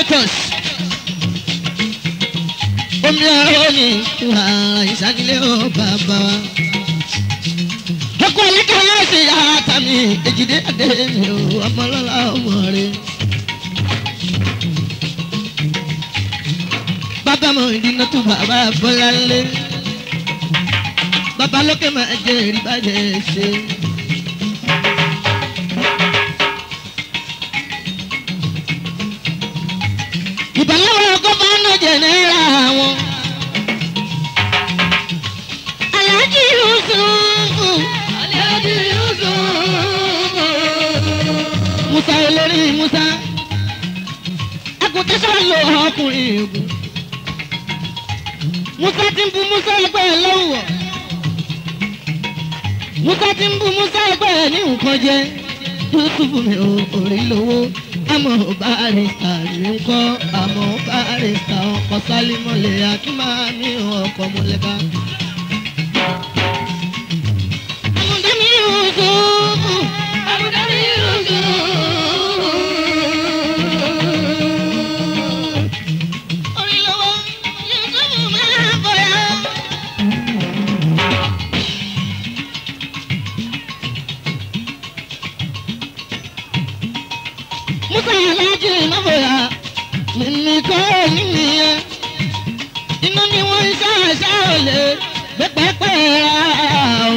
directors omi ọ̀rọ̀ ni ìwà ìsàkílẹ̀ ó bàbá wa. ọkọ̀ ẹ̀lẹ́kà yóò ṣe yàrá tàmí èjìdé adé mi ò ọmọlọ́lá ọmọ rẹ̀. bàbá mọ ìdínà tó bàbá bọ́lá lé. bàbá lókè máa jẹ ìrìbàjẹ́ ṣe. ìbálòwò gọ́fánà jẹ̀nẹ́ra wọn. aláàjì yusufu. aláàjì yusufu. musa olórí musa. agùntẹ́sọ̀ lo ọkùnrin ègún. musa ti ń bu musa ẹgbẹ́ ẹ lọ́wọ́. musa ti ń bu musa ẹgbẹ́ ẹ ní nǹkan jẹ. yusufu mi ò rí lówó àmọ́ barista ní kọ́ àmọ́ barista ọkọ̀ sálímọ̀lẹ̀ akínmáàmí ọkọ̀ mọ̀lẹ́ká. àmọ̀dámi yòókù. àmọ̀dámi yòókù. orí lọ́wọ́ yóò máa bọ̀yà. musa aláàjì ìnáwóya mímí kọ́ mímí yẹn inú ni wọ́n ń ṣàṣà òlé pẹ́pẹ́pẹ́ ra o.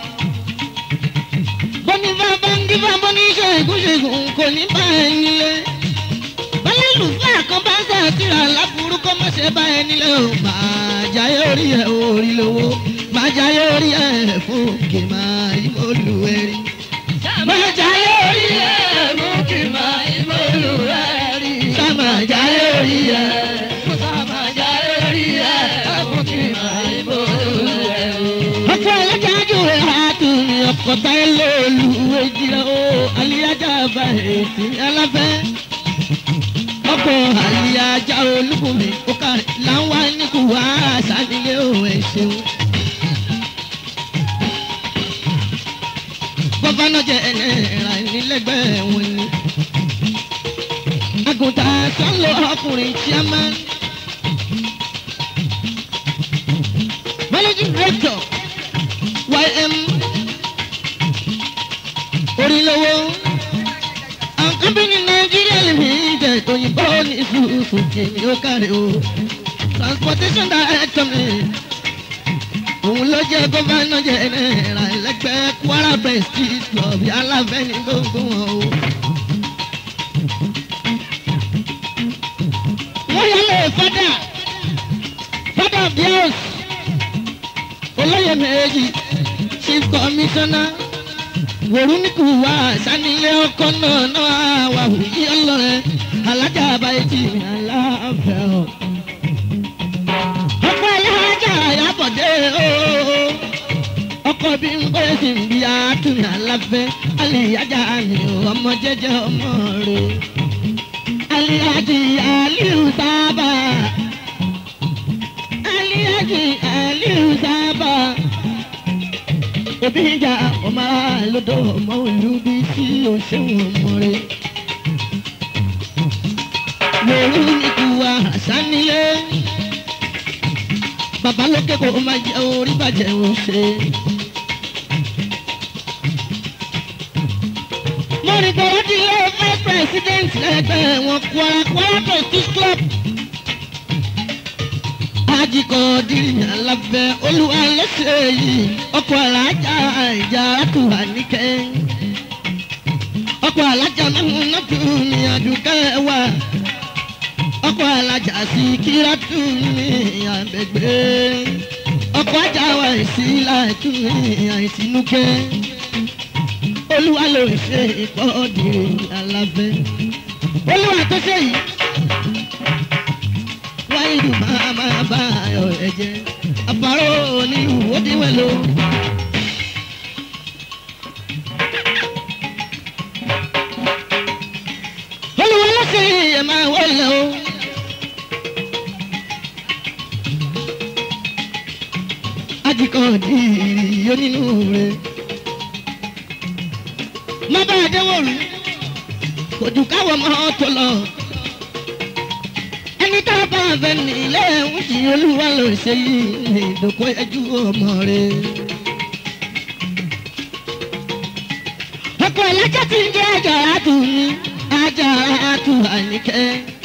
bọ́ni bá bá ń dífá bọ́ni ṣègùn ṣègùn kò ní bá ẹ nílé. bọ́lá lùfẹ́ kan bá ń ṣàtìrà láburú kó má ṣe bá ẹ nílé o. máa jayé orí ẹ orí lówó máa jayé orí ẹ fún kì máa yí mo lù ẹ rí. máa jayé orí ẹ fún kì máa yí mo lù ẹ rí. sábà jayé orí ẹ. sábà jayé orí ẹ fún kì máa yí mo lù ẹ rí. ọkọ ẹlẹ́jájú rẹ̀ á tún ní ọkọ̀ táyé lóòlù ejìlá o aliyajà bá èsì aláfẹ́. ọkọ̀ aliyajà olúbùnmi ó kàrí láwọn níkù wá sánilé o ẹ̀ ṣeun. gọ́fánà jẹ́ ẹlẹ́ra nílẹ̀gbẹ́ wọn ni. àgùntàn sọ́lọ́ ọkùnrin chairman. managing director ym orílẹ̀-èdè and company nigeria limited òyìnbó ní ìfúrufú kìíní ó kárí o transportation director mi òun ló jẹ́ gómìnà jẹ́nẹ́ra ẹlẹ́gbẹ́ kwara prestige club aláfẹ́ ní gbogbo wọn o. wọ́n yálẹ̀ fada fada bios olóyè méjì chief commissioner wòrúnìkù wá sanilé ọkọ náà náà wà wùyí ọlọrẹ alájà àbáyé tì mí aláfẹ́ o ọkọ alájà àyàbọ̀dé ooo ọkọ bí n bẹ́ẹ̀ sì ń bí àtúnyà aláfẹ́ aliyajà ni ọmọ jẹjẹ ọmọ rẹ aliyaji aliu sábà aliyaji aliu sábà òbí ìjà ọmọ àlódò ọmọ ìlú bí tí o ṣéwọn ọmọ rẹ wòrú ikú wa àṣánilé bàbá lókè kò máa jẹ orí bàjẹ́ ò ṣe. mo rìn tọ́wọ́ di ilé vice president lẹ́gbẹ̀ẹ́ wọn kwara kwara prestige club. ajikọ̀ dìrì alábẹ́ olúwa lọ́sẹ̀ yìí ọkọ̀ alájà ìjà àtúwà níkẹ́. ọkọ̀ alájà mẹ́mú náà tún ní àdúgbò wa ọkọ alájà sí kírátù ní àgbègbè ọkọ ajá wa sí láìtú ní àìsínúkẹ olúwa ló ń ṣe ìpọ́ọ̀dì alábẹ́ olúwa tó ṣe yìí wáyé ìlú máa máa bá ayọ̀ rẹ̀ jẹ́ àpárò ní ìwọ́díwẹ̀ ló. olúwa ló ṣe ẹ̀ máa wọlé o. ajikan dìrì onínú rẹ̀. má bá a dẹ́wọ̀ rú kò jù káwọ́ mọ́ tó lọ. tá a bá fẹ́ nílé ń ṣe olúwa ló ṣe yìí ní ìdókò ẹjú ọmọ rẹ̀. ọkọ̀ ẹlẹ́jẹ̀ tí ń jẹ́ àjàrà tù mí àjàrà tù àníkẹ́.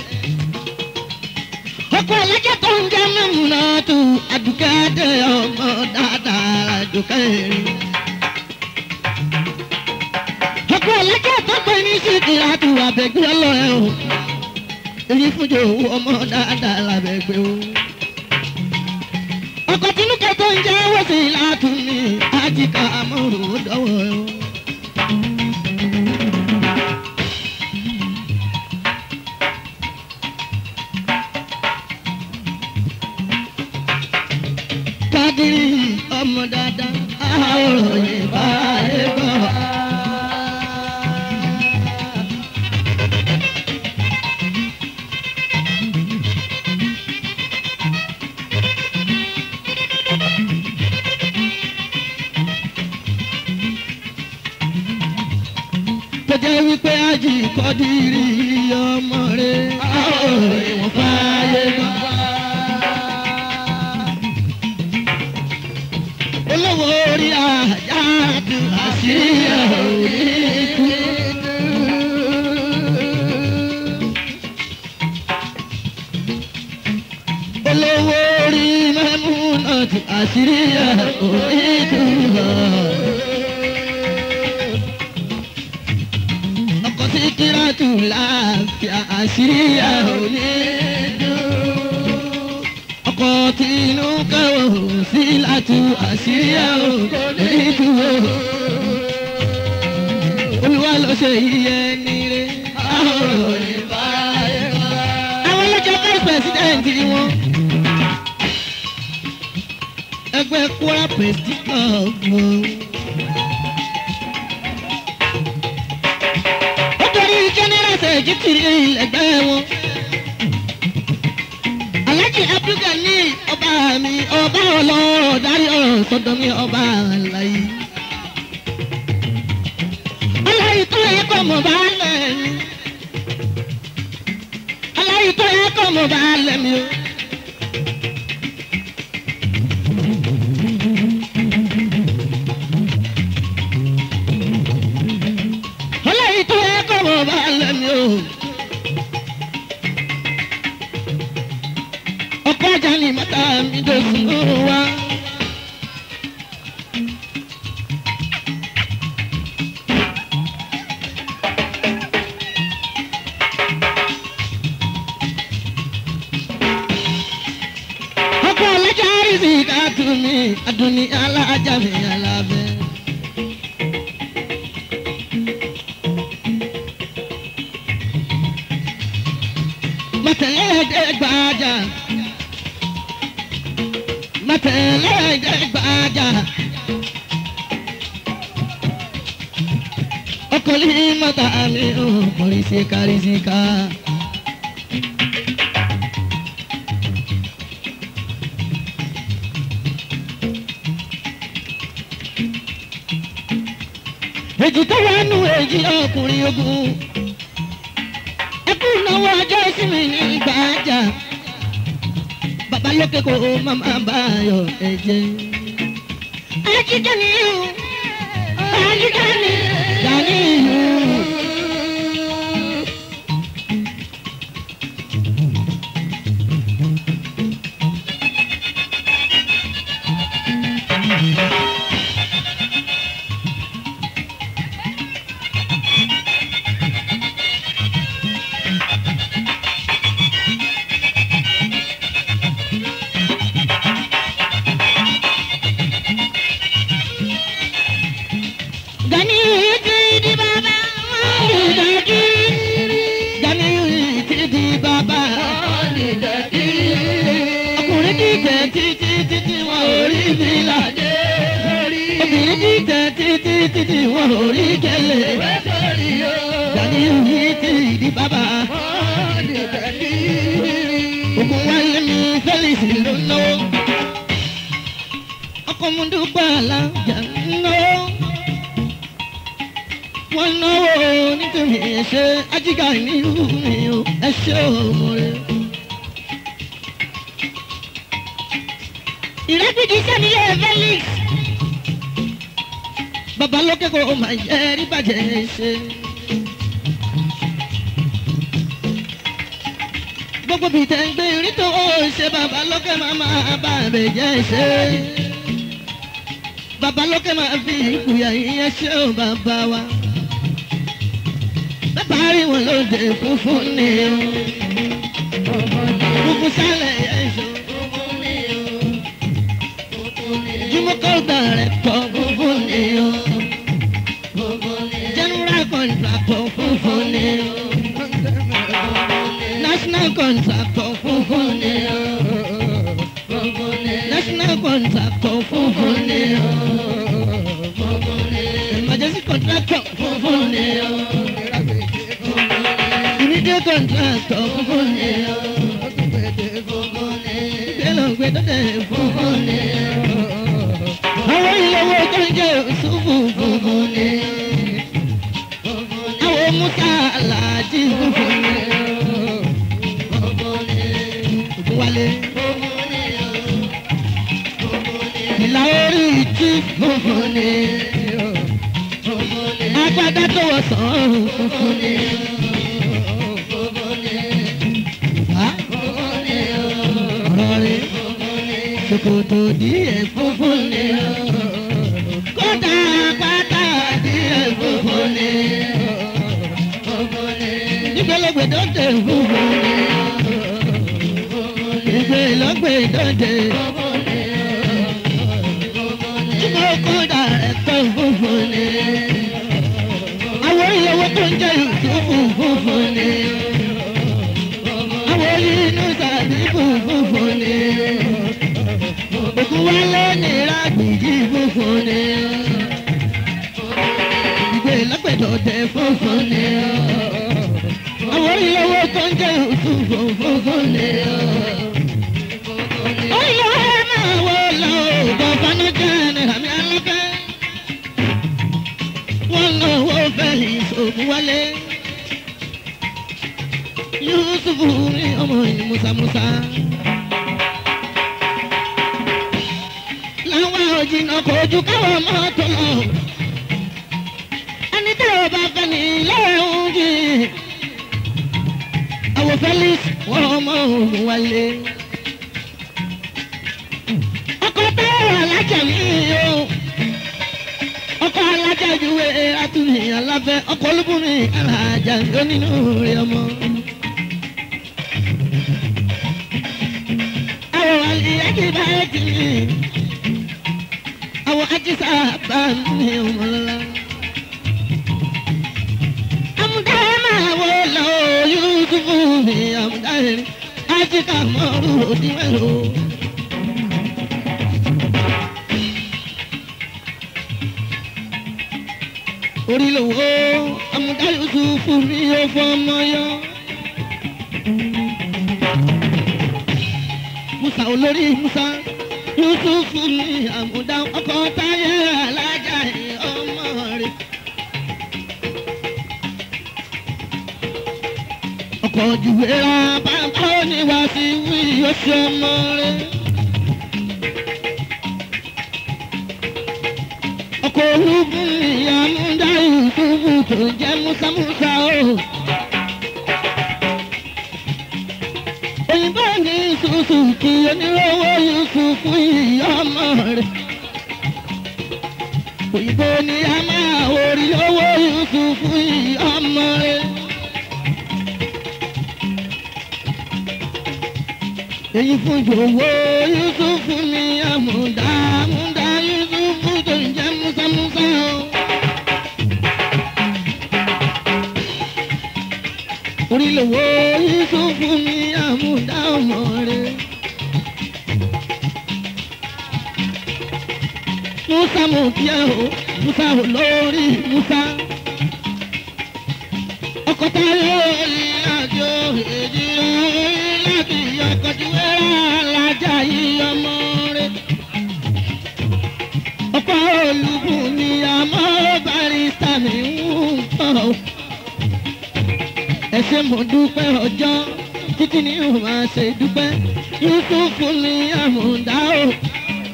ọkọ̀ ẹlẹ́jẹ̀ tó ń jẹ́ mẹ́múná tù àdùkẹ́ dé ọmọ dáadáa àdùkẹ́ rí. ọkọ̀ ẹlẹ́jẹ̀ tó pè ní síkìrà tù àbẹ̀gbẹ́ ọlọ́rẹ́ o èyí fúnjọ owó ọmọ dáadáa lábẹ́gbẹ́ o. ọkọ̀ tinúkẹ́ tó ń jẹ́ wọ́sí látúnmí àjíkà amóhùn dọ́wọ́ o. kádìrí ọmọ dáadáa àwòrán yìí bá yẹ gbọ́. tó jẹ́ wípé ájì kọ́dìrì ọmọ rẹ̀ àwòrán ìwọ̀n fààyè gbọ́. olówó orí ajá tu àṣírí òní kú. olówó orí mẹ́múnà tu àṣírí òní kú. ọkọ̀ sí kíláàtù láàfíà àṣírí òní kú ọkọ̀ tí inú kẹ́wò sí látú àṣírí ẹ̀rọ nítú o. olúwa ló ṣe iye nílé. àwọn ọlọ́jọ́ vice president wọn. ẹgbẹ́ kwara prestige club wọn. ó torí general secretary ẹgbẹ́ wọn alhaji abdulgani ọba mi ọba ọlọ́rọ̀ darí ọ̀rọ̀ sọ́dọ̀ mi ọba àlàyé. aláyé tó yẹ kọ́ mọ̀ bá lẹ̀ mí. aláyé tó yẹ kọ́ mọ̀ bá lẹ̀ mí o. aláyé tó yẹ kọ́ mọ̀ bá lẹ̀ mí o. ọkọ ajá ni mọ́tà mi dòsùn wá. ọkọ alájà rìsì ká tù mí adùnní alájà mi alábẹ́. mọ̀tẹ́lẹ́dẹ́gbàjà mọ̀tẹ́lẹ́dẹ́gbàjà ọkùnrin mọ́tà mi ò kọrin sí kárí sí ká. èjì tó wà nù èjì ọkùnrin ogun ẹkú náwó ọjọ́ ìsinmi ní gbàjà bàbá lókè kó màmá báyọ̀ ẹ̀jẹ̀. ajíjẹ́ ni yóò ajíjẹ́ ni dání yóò. Gani ti di baba, dadi. Gani ti di baba, dadi. Ọkùnrin ti tẹ̀ títí títí wọn ò rí mi ládé. Obìnrin ti tẹ̀ títí títí wọn ò rí kẹlẹ̀. Gani ti di baba, ògùn wálé mi Felix ló náwó. Ọkọ̀ mu dúpẹ́ alájà ń náwó wọ́n náwó nítorí ẹ̀ṣẹ̀ ajígà nílùú mi o ẹ̀ṣẹ̀ ọmọ rẹ̀. ìrẹ́pìtì sẹ́niyẹ felix bàbá lókè kò máa yẹ rí bàjẹ́ ṣe. gbogbo bíi tẹ̀ ń gbé rí tó ó ṣe bàbá lókè máa máa bá rẹ̀ jẹ́ ṣe. bàbá lókè máa fi ìkùyà ìyẹn ṣe ó bàbá wa. bàbá rí wọn lóde funfun ni o. funfun sálẹ̀ yẹn ṣo. jùmọ̀kọ́ dàrẹ́ pọ̀ funfun ni o. general contractor funfun ni o national contractor funfun ni o. national contractor funfun ni o. emergency contractor funfun ni o. immediate contractor funfun ni o. gbẹlọgbẹ dọdẹ funfun ni o. àwọn ìyàwó tó ń jẹ òṣùfù funfun ni o. àwọn musa aláàjì funfun ni o wálé. ìlà orí ìtú funfun ni. agbádá tó wọ sàn funfun ni. ọ̀rọ̀ rẹ̀ ṣòkòtò díẹ̀ funfun ni. kódà pátá díẹ̀ funfun ni. nígbàlógbè dọ́tẹ̀ funfun ni ìgbé lọ́gbẹ̀ ìdọ́jẹ́. Túbọ̀ kódà ẹ̀tọ́ funfun ni. Àwọn ìyàwó tó ń jẹ́ ìtúfù funfun ni. Àwọn inú sàbíkù funfun ni. Òkú wálé ní rágbìjì funfun ni. Ìgbé lọ́gbẹ̀ ìdọ́jẹ́ funfun ni. Àwọn ìyàwó tó ń jẹ́ ìtúfù funfun ni. wálé yusufu ní ọmọ yìí musamusa. láwọn òjìnà kò ju káwọn mọ́tò lọ. ẹni tí o bá fẹ́ ní lẹ́hìn jì. àwọn felix wọ́n ọmọ òun wálé. ọkọ̀ tó wà lájà mi o ọkọ alájà juwe atúnyì aláfẹ ọkọ olúbùnmi alájà onínú rẹ ọmọ. àwọn àlìyájí bá ti ní àwọn ajísà bá ní ọmọlọ́lá. àmúdá máa wọ lọ yusufu ní àmúdá rẹ ajíkà mọ́rù òdiwẹ̀rù. orí lòwò amúdá yusufu ní ọfọmọ yọ. musa olórí musa yusufu ní àmúdá ọkọ táyé alájà ọmọ rẹ. ọkọ̀ jùwéra bàbá oníwà sí wí oṣù ọmọ rẹ. ọkọ̀ olúbùn ìyá múdá yusufu tó jẹ́ musamusa o. òyìnbó ní suzuki onírówó yusufu ìyá ọmọ rẹ. òyìnbó ní a máa orí owó yusufu ìyá ọmọ rẹ. èyí fún jòwó yusufu ní àmúdá àmúdá yusufu tó ń jẹ́ musamusa o. orílẹ̀-èdè yusufu ní àmúdá ọmọ rẹ̀. musa mo kí ẹ o musa ò lórí musa. ọkọ̀ táyọ̀ ìrìnàjò èjì rẹ̀ láti ọkọ̀ wẹ́rẹ́ alájà yìí ọmọ rẹ̀. ọkọ̀ olùkùn ni àmọ́ barista mi ń pọ̀ ẹ ṣé mo dúpẹ́ ọjọ́ títí ní o máa ṣe dúpẹ́ yusufu ní àmúdá o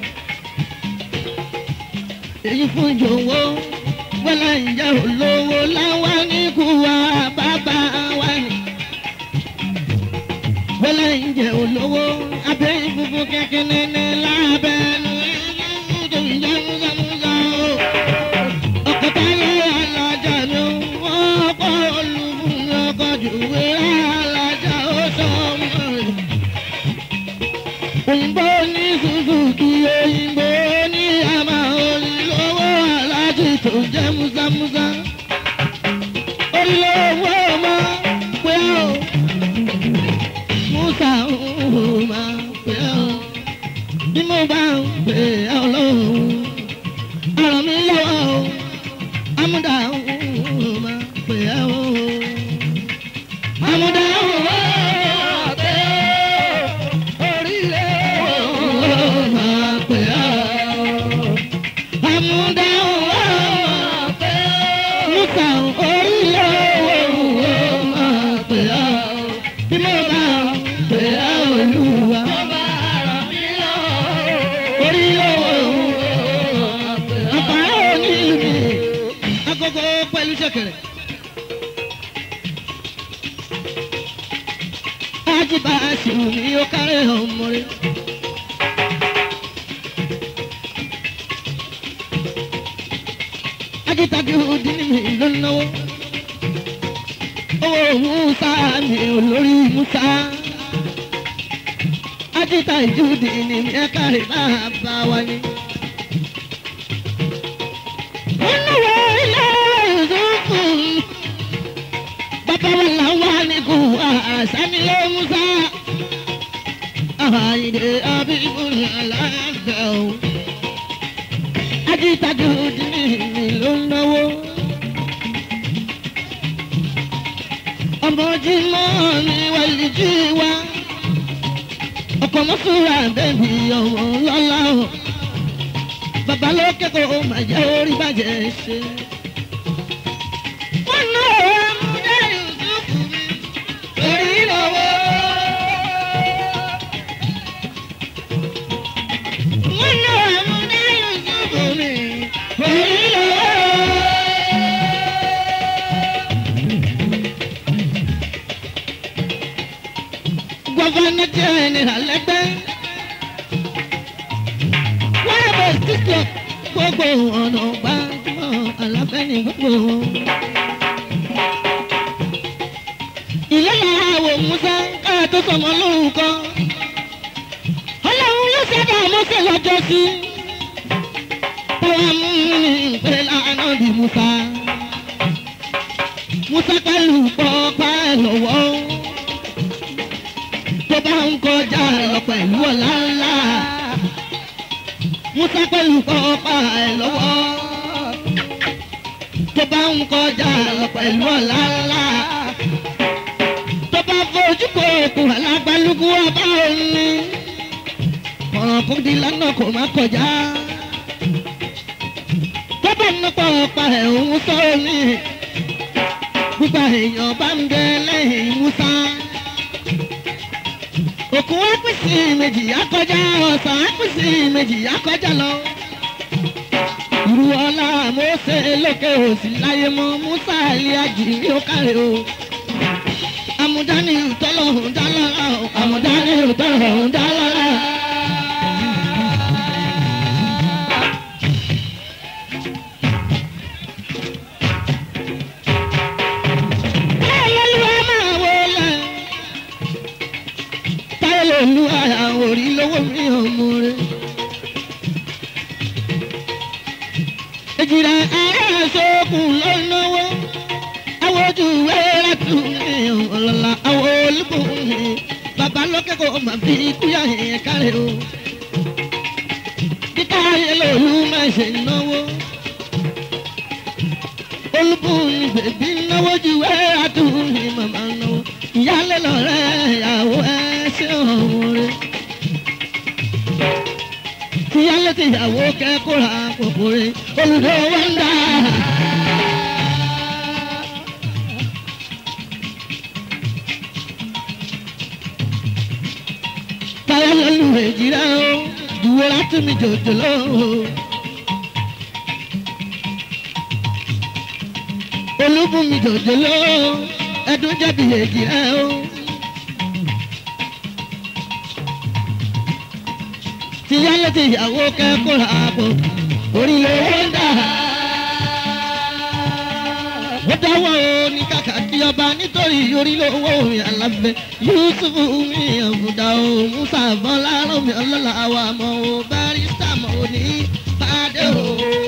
èyí fún jòwó wẹ́lẹ̀ ǹjẹ́ olówó láwa ní kú wa bàbá wa ni. wẹ́lẹ̀ ǹjẹ́ olówó abẹ́ ìfúnfún kẹ́kẹ́ nẹ́nẹ́ lábẹ́nu ìlú tó ń jẹ́ múzàmúzà o. ọkọ̀ táyé alájà ni wọ́n kọ́ olùfún ọkọ̀ jùwé alájà ó sọ ọmọ rẹ̀ òyìnbó ní suzuki òyìnbó ní àmà olùlówó aláàjì tó jẹ́ musamusa olùlówó ọmọ pé ó musa ọmọ pé ó bí mo bá ń pè é ọlọ́run ọ̀rọ̀ mi lọ́wọ́ o amúdà ọmọ pé ó amúdà ọmọ pé ó pẹ̀lú ṣẹ̀kẹ̀rẹ̀. Ajiba aṣèwò ni ó kárẹ̀ ọmọ rẹ̀. Ajitagi odi ni mi ló náwó. Owó Musa mi olórí Musa. Ajita ìjúdi ni mi ẹ kárẹ̀ máa bá wa ní. Wọ́n náwó ilé ìdókòwò bàbá wa là wà ní kú àṣàmìlẹ musa àyìnde abíbùrù alága o ajítajú dínì mi ló ń náwó ọmọ jimọ mi wàlí jí wa ọkọ mọ́sùlá bẹ́ẹ̀ni ọmọ lọ́la o bàbá ló kẹ́kọ̀ọ́ màjẹ́ orí bàjẹ́ ṣe. wọ́n náà wọ́n mú dẹ́rù sùkú mi torí lọ́wọ́. wọ́n náà wọ́n mú dẹ́rù sùkú mi torí lọ́wọ́. gọ́fánà jẹ́ ní alẹ́gbẹ́. wọ́n yẹ bọ̀ sísọ gbogbo ọ̀nà gbàgbọ́ àlàfẹ́ ní gbogbo wọn. ìyá àwọ̀ musa káà tó sọmọ lórúkọ. ọlọ́run ló ṣẹ̀dá mọ́sẹ̀ lọ́jọ́ sí. táwa mú ní ìpè lánà bí musa. musa pẹ̀lú pọ́pá ẹ̀ lọ́wọ́. tó bá ń kọjá lọ pẹ̀lú ọ̀la ńlá. musa pẹ̀lú pọ́pá ẹ̀ lọ́wọ́. tó bá ń kọjá lọ pẹ̀lú ọ̀la ńlá tó bá fojú kó okùn alágbálúgbú ọba òní. ọ̀ràn kò di lọ́nà kò má kọjá. tó bá nípa ọ̀pá ẹ̀ òun sọ omi. gbígba èèyàn bá ń bẹ lẹ́yìn musa. òkun ápìsì méjì akọjá ọ̀sán ápìsì méjì akọjá lọ. irú ọlá mọ́sẹ̀ lókè òsì láyé mọ́ musa ilé ajì ní ó kárẹ̀ o amudani tọlọhun dalara o amudani tọlọhun dalara. Ayélujára máa wọlé. Táyélujára orí lówó mi ò mú rẹ̀. Èjìrà ara sókun ló náwó àwọn ojú wẹ́rẹ́ tún ní ọ̀lọ́lá àwọn olùkọ́ ní bàbá lókè kò má fi kúyà yẹn kárẹ̀ o. Kíkà ayé lòlú máa ṣe náwó. Olùkọ́ ní bèbí náwó ju wẹ́rẹ́ tún ní màmá náwó. Ìyálé lọ́rẹ́ ìyàwó ẹ ṣe ọ̀hún rẹ̀. Ìyálé ti ìyàwó kẹ́kọ̀ọ́ ra pòpò rẹ̀. Olùdó wọ́n ń dá. táyà lọ́lù èjìrá o ìwé láti mi jòjòló o. olúbùnmi jòjòló ẹdún jẹ̀bi èjì rẹ o. tìyálé tìyàwó kẹ́kọ̀ọ́ ààbò orílẹ̀ ń dà. ó dáwọ́ o ní kàkà kí ọba nítorí orílẹ̀ owó mi àlàfẹ́ yusuf mi àbùdá o musa bọ́lá rọ̀mí ọlọ́lá wa mọ̀ o barista mọ̀ o ní pàdé o.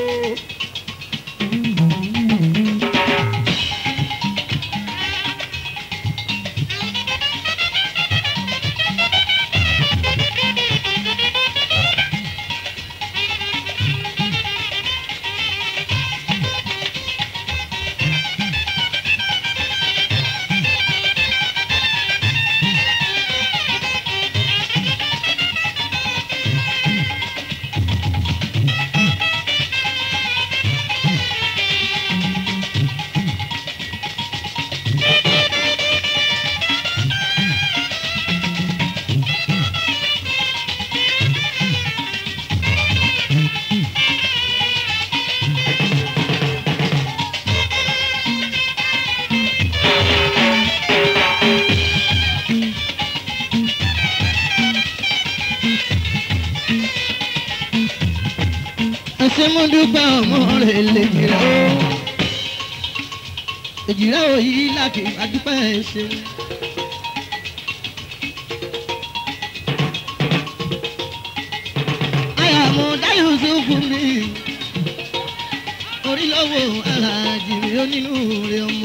ẹsẹ̀ mo dúpẹ́ ọmọ rẹ̀ lè jìrà o èjìrà o yìí láti àdúpẹ́ ẹsẹ̀. àyàmú dáyọ̀ sófù mi orí lọ́wọ́ aláàjì mi ó nínú rẹ̀ ọmọ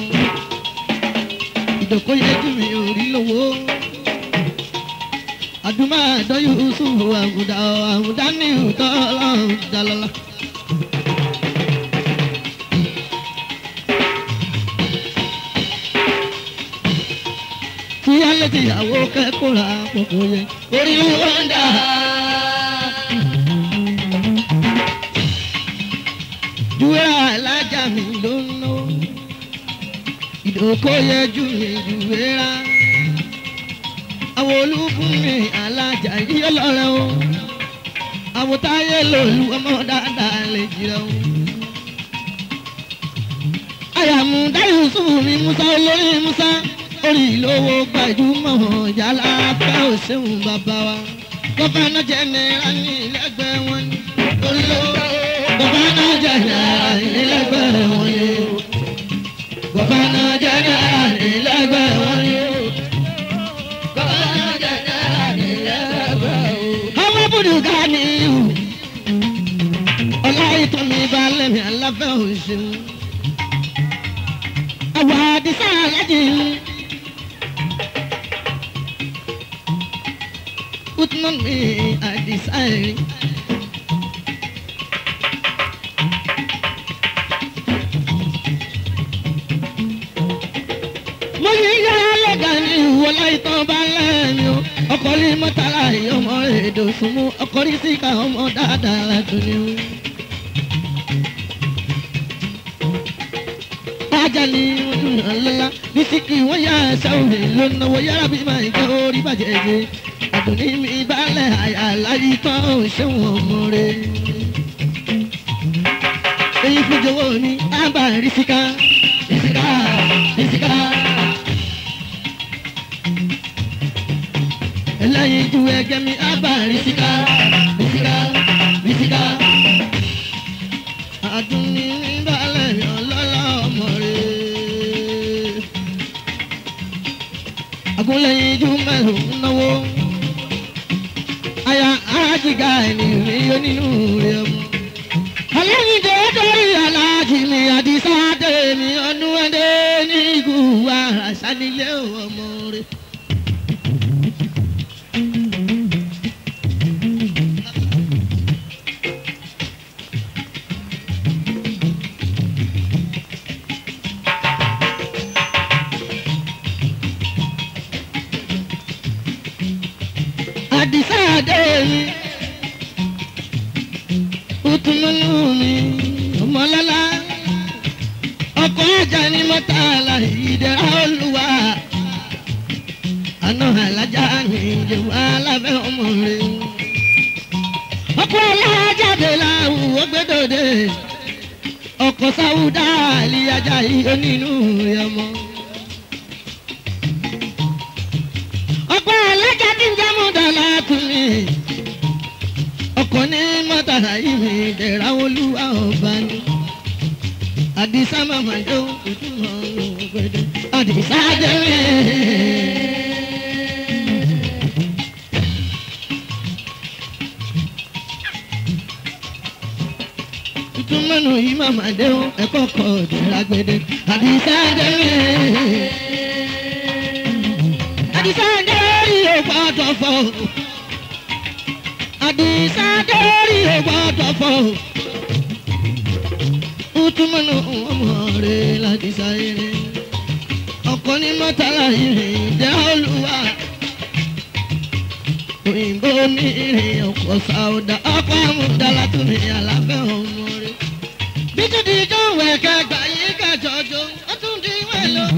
ìdòkó yẹjú mi orí lọ́wọ́ àdúmọ̀ àdọ́yọ̀ sófù àgùdà àgùdà ní ìtọ́ ọlọ́run dalọ́lá. tíyálé tìyàwó kẹ́kọ̀ọ́ ra pọ̀pọ̀ yẹ orí wọn dà. Júwèrè alájà mi ló ń ná. Ìdòkó yẹ jù mí júwèrè. Àwọn olúkún mi alájà yí ọlọ́rẹ́ o. Àwọn táyé lòlú ọmọ dáadáa lè jìrẹ̀ o. Àyàmú dáyọ̀ sùn mi Musa olórí Musa orí ìlówó gbajúmọ̀ yálà fẹ́ òṣèlú bàbá wa. gọ́fánà jẹ́nẹ́ra ní ilẹ̀gbẹ́ wọn ni. orí lówó gọ́fánà jẹ́nẹ́ra ní ilẹ̀gbẹ́ wọn ni. gọ́fánà jẹ́nẹ́ra ní ilẹ̀gbẹ́ wọn ni. gọ́fánà jẹ́nẹ́ra ní ilẹ̀gbẹ́ wọn ni. ọmọ bùdùkà ni ìhù. ọlá ìtọ́ mi bá lẹ́mìí aláfẹ́ òṣèlú. àwọn àdìsá alájì ń. Utman mi adisai. mo ní yàrá lọ́gà ní ìwọlá ìtàn bá lẹ́yìn o ọkọ̀ ní mọ́tàlá ọmọ èdè òsùnmù ọkọ̀ ní síkà ọmọ dáadáa ládùn ní o. ajá ni ojú ọlọ́lá ní síkì wọ́n yá ẹsẹ̀ òní ló náwó yára bí máa ń jẹ́ orí bàjẹ́ jẹ́ àdùnní mi balẹ̀ àyà láyé tán ò ṣéwọ̀n ọmọ rẹ̀. èyí fún jọ̀wọ́ ní ábà rísíkà rísíkà rísíkà. ẹlẹ́yin ju ẹgẹ́ mi ábà rísíkà rísíkà rísíkà. àdùnní mi balẹ̀ ọlọ́lá ọmọ rẹ̀. àgúnlẹ̀yìn ju mẹ́rin náwó aya ajiga ẹni mi yóò nínú rẹ mú. ọlọ́yin tó dórí aláàjì mi àdìsá dé mi ọdún ẹdẹ ní ìgúwà àṣànílé ọmọ rẹ. àdìsá dé mi utununu mi ọmọlọ́lá ọkọ̀ ajá ni mọ́tàlá ìdẹ́ra olúwa àná alájà ni ìjẹ̀wò alábẹ́ ọmọ rẹ̀ ọkọ̀ alájáde láwùwọ́ gbẹ́dọ̀dẹ̀ ọkọ̀ sáwùdá àlìyájà yìí onínú ọmọ. ọ̀pọ̀ alájà tí ń jẹ́ mọ́tàlá tún mi. ọkọ̀ ní mọ́tàlá yìí mi dẹ̀ra olúwa ọba ni. àdìsá màmá jó ojú ọ̀run gbẹdẹ. àdìsá jẹ́ mi. tuntun mẹ́nu yìí màmá dé o ẹ̀kọ́ kọ̀ ọ̀dẹ̀ra gbẹdẹ. àdìsá jẹ́ mi àdìsáńdé rí ògbọ́dọ̀ fọ́ àdìsáńdé rí ògbọ́dọ̀ fọ́ utumanu ọmọ rẹ ládìsá eré ọkọ ní mọ́tàlá ìrìn jẹ́ olúwa òyìnbó ní ìrìn ọkọ̀ sáúdà ọkọ̀ amúdàlá tó ní àlàfẹ́ ọmọ rẹ bí tún di ijó wẹ̀kẹ́ gbà yí kẹjọjọ ó tún di wẹ̀ lọ.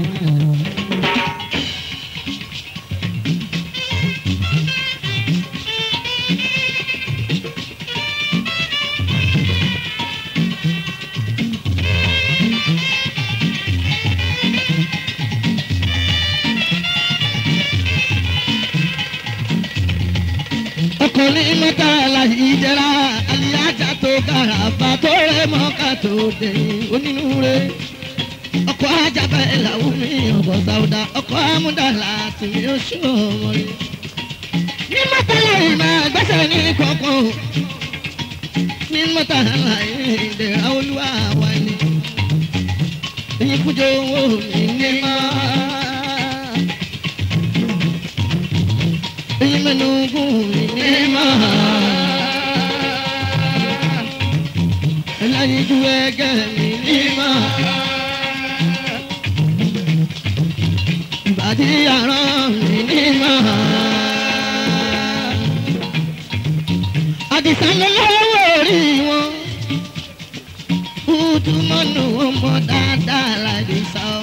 ọkùnrin mẹ́ta láyé jẹ́ra aliyaja tó kára bá tó rẹ̀ mọ́ ká tó dé onínúure. ọkọ̀ ajábẹ́ làwọn mi ọkọ̀ sáwùdà ọkọ̀ amúdàlà tì mí ó ṣó ọmọ rẹ̀. ní mẹ́ta láyé máa gbẹ́sẹ̀ ní kọ̀ọ̀kan ní mẹ́ta láyé ìdẹ̀ra olúwa wà ní. èyí kújọ owó mi ní máa. imenugu inema elayiju ẹgẹ mi nima ìbàdí ara mi nima àdìsánlélọ́wọ́ orí wọn kútùmọ́nù ọmọ dáadáa ládìsá o.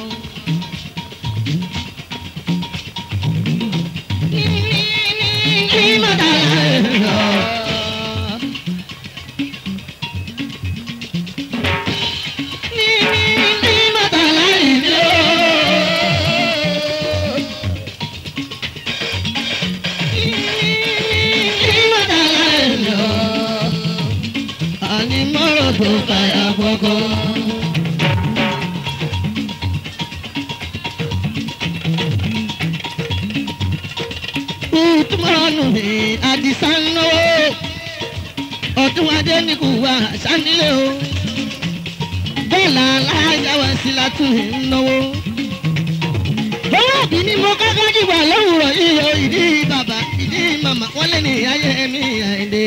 Kútùmọ́nù mi àdìsá ń náwó ọdún adé ní kò wá sánilé o bọ́ọ̀lù alájà wá sí látún ń náwó. owó òbí ni mo kọ́kọ́ dìbò lówùrọ̀ yìí o ìdí bàbá ìdí màmá wọ́n lé ní ayé mi àìdè.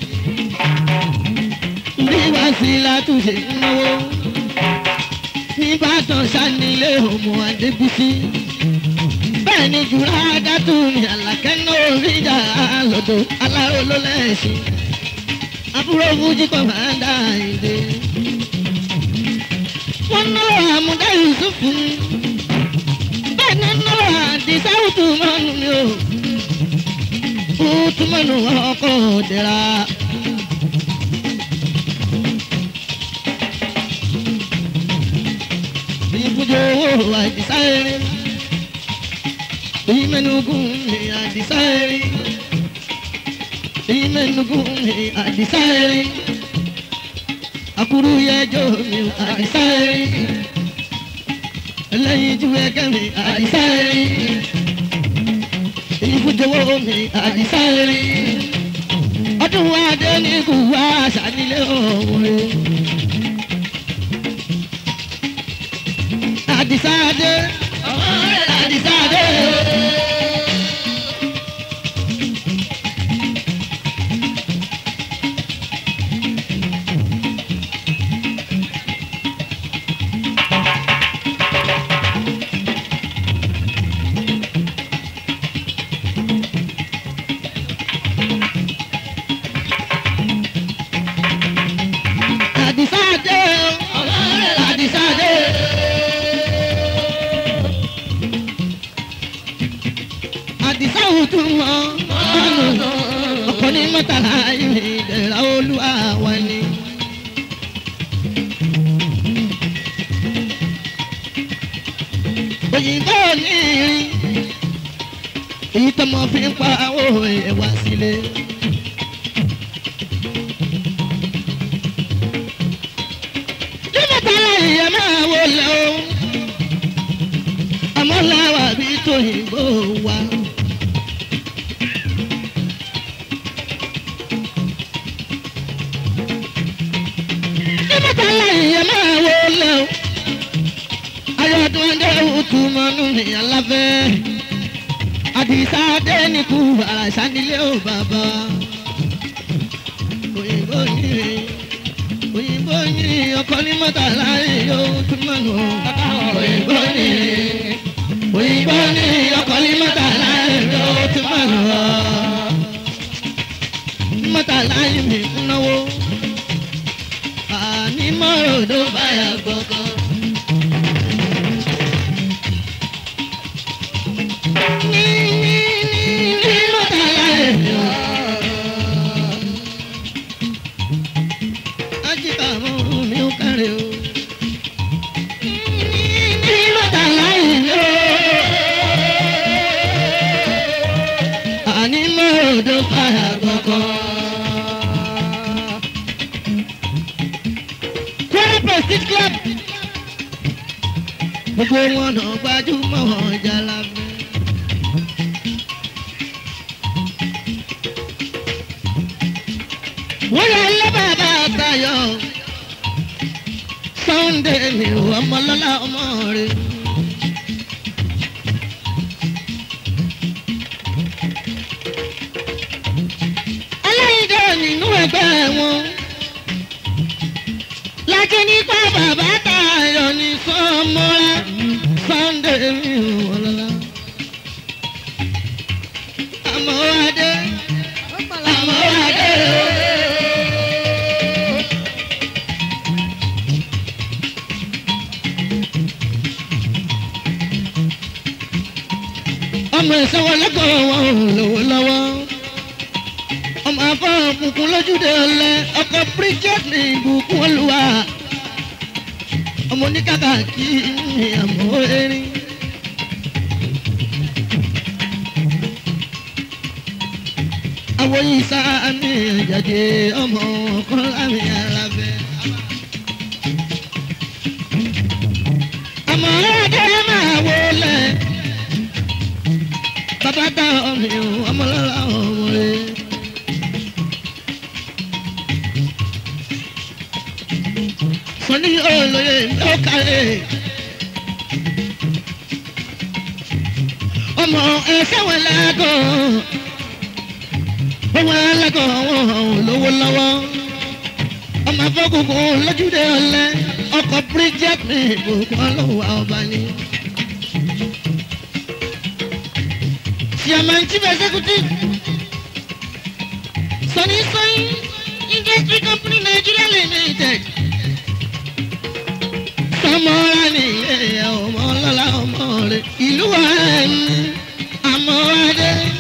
bí wá sí látún ṣe ń náwó. nígbàtàn sánilé ọmọ adébísí. bẹ́ẹ̀ ni jùlọ adátù ní àlàkẹ́ náà rí ìjà lọ́dọ̀ aláró ló lẹ́sìn àbúrò fújì kan máa ń dá ìdè. wọ́n náwó àmúdá yusufu bẹ́ẹ̀ ni náwó àdìsá ùtùmọ́nù mi o ùtùmọ́nù ọkọ̀ òdìrà. ìbùjọ owó àdìsá eré ìmẹ̀nugún ni àdìsá eré imenugu mi àdìsáyẹrì akuru yẹjọ mi àdìsáyẹrì ẹlẹ́yin ju ẹgẹ́ mi àdìsáyẹrì ìfújọwọ́ mi àdìsáyẹrì ọdún adé ní kù wá sànílé òwe àdìsáyẹrì àdìsáyẹrì. àdìsáde àdìsáde. àdìsá òtún mọ́ ọkọ ní mọ́tàlá ìrìn ìdẹ̀ra olúwa wa ni. onírin èyí tọmọ fi ń pa owó ẹ̀ wá sílé. nígbàtàlá ìyá máa wọlé o àmọ́ làwà bí tòyìnbó wa. nígbàtàlá ìyá máa wọlé o ayọ̀dún ẹ̀dẹ́ òtún mọ́nú ní aláfẹ́ àdìsá dẹ́nìkú àràṣà nílé ò bàbá òyìnbó yìí òyìnbó yìí ọkọ ní mọ́tàlá yóò tún mọ́nú òyìnbó yìí òyìnbó yìí ọkọ ní mọ́tàlá yóò tún mọ́nú mọ́tàlá yìí mi ń náwó àní mọ́ròdó báyà gbọ̀ngàn. ní ní ní ní mọ́tàlá yìí. ajíkà mọ́ mi ò kárẹ̀ o. ní mọ́tàlá yìí o. àní mọ́ròdó báyà gbọ̀ngàn. Kwara Prestige Club. Gbogbo wọn náà gbajúmọ̀ wọn jalabe. Wọ́n yà lé bàbá Tayọ̀. Sunday ni ọmọlọ́lá ọmọ rẹ̀. Aláìdá nínú ẹgbẹ́ wọn lákì nípa bàbá Táyọ̀ ní sọmọlá Sunday mi ò lọ́la. àmọ́ adé àmọ́ adé o. ọmọ ìsanwó lẹ́kọ̀ọ́ wọn ò lówó lọ́wọ́ ọmọ afọ́n kùnkùn lójúde ọ̀lẹ ọkọ̀ bridget ní ìbùkún olúwa ọmọ oníkàkà kí ni àmọ́ erin. àwọn yìí sá mi àjàdé ọmọ ọkọ lámì alábẹ́. àmọ́ ẹ̀ẹ́dẹ́ máa wọlé bàbá dá ọmọ ọmọlọ́lá ọmọ rẹ̀. sọ́ni olóye ló kárẹ̀. ọmọ ẹsẹ̀ wọn lágọ̀ wọn lágọ̀ wọn lówó lọ́wọ́ ọmọ afọ́kùnkùn lójúde ọ̀lẹ́ ọkọ̀ bridget ní ìbùkún ọlọ́wọ́ ọba ni. Chairman Chief Executive Sunny Soy Industry Company Nigeria Limited sọmọra nìyẹn ọmọ ọlọ́lá ọmọ rẹ̀ ìlú wa ẹni àmọ́ adé.